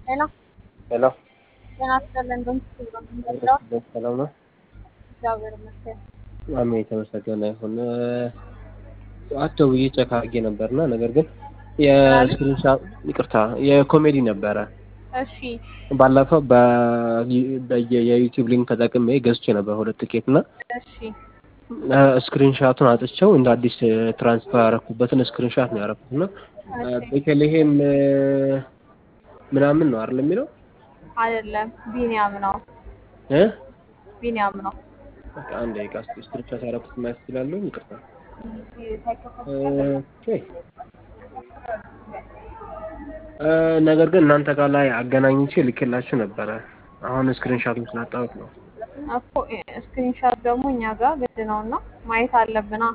ሄሎ ሄሎ ጤና ይስጥልን። እንደምን ዋሉ? ሰላም ነው? እግዚአብሔር ይመስገን። አሜን የተመሰገነ ይሁን። ጠዋት ደውዬ ቼክ አድርጌ ነበርና ነገር ግን የስክሪንሻት ይቅርታ የኮሜዲ ነበረ እሺ ባለፈው የዩቲዩብ ሊንክ ተጠቅሜ ገዝቼ ነበር ሁለት ቲኬት እና እሺ ስክሪንሻቱን አጥቼው እንደ አዲስ ትራንስፈር ያደረኩበትን ስክሪንሻት ነው ያደረኩት እና ቤተልሔም ምናምን ነው አይደል የሚለው አይደለም፣ ቢኒያም ነው እ ቢኒያም ነው። በቃ አንድ ደቂቃ እስኪ ስክሪንሻት ያደረኩት ማየት እችላለሁ? ይቅርታ ኦኬ ነገር ግን እናንተ ጋር ላይ አገናኝቼ ልኬላችሁ ነበረ። አሁን ስክሪንሻቱን ስላጣሁት ነው። እኮ ስክሪንሻት ደግሞ እኛ ጋር ግድ ነው እና ማየት አለብና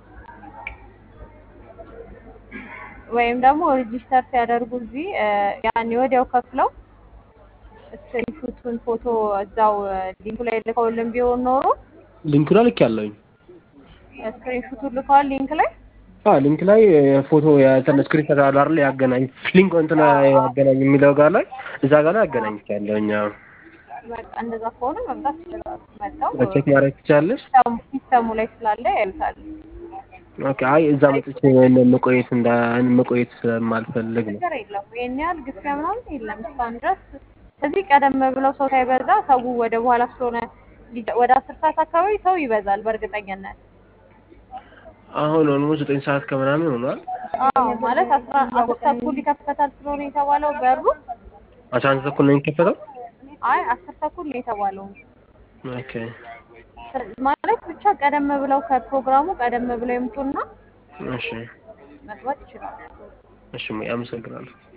ወይም ደግሞ ሬጂስተር ሲያደርጉ እዚህ ያኔ ወዲያው ከፍለው ስክሪንሹቱን ፎቶ እዛው ሊንኩ ላይ ልከውልን ቢሆን ኖሮ ሊንኩ ላይ ልክ ያለውኝ ስክሪንሹቱን ልከዋል ሊንክ ላይ አዎ ሊንክ ላይ ፎቶ የእንትን ስክሪንሾት አለ አይደል ያገናኝ ሊንክ እንትን ያገናኝ የሚለው ጋር ላይ እዛ ጋር ላይ አገናኝቻለሁ። እኛ በቃ እንደዛ ከሆነ መምጣት ይችላሉ። መጣው ቼክ ማድረግ ትችላለሽ? ሲስተሙ ላይ ስላለ ያዩታል። ኦኬ አይ እዛ መጥቼ መቆየት እንዳ መቆየት ስለማልፈልግ ነው። ነገር የለም ይሄን ያህል ግፊያ ምናምን የለም። እስካሁን ድረስ ከዚህ ቀደም ብለው ሰው ሳይበዛ ሰው ወደ በኋላ ስለሆነ ወደ አስር ሰዓት አካባቢ ሰው ይበዛል በእርግጠኝነት። አሁን ኦልሞስት ዘጠኝ ሰዓት ከምናምን ሆኗል። አዎ ማለት አስራ አስር ተኩል ይከፈታል ስለሆነ የተባለው በሩ አስራ አንድ ተኩል ነው የሚከፈተው። አይ አስር ተኩል ነው የተባለው ኦኬ ማለት ብቻ ቀደም ብለው ከፕሮግራሙ ቀደም ብለው ይምጡና እሺ መግባት ይችላሉ። እሺ አመሰግናለሁ።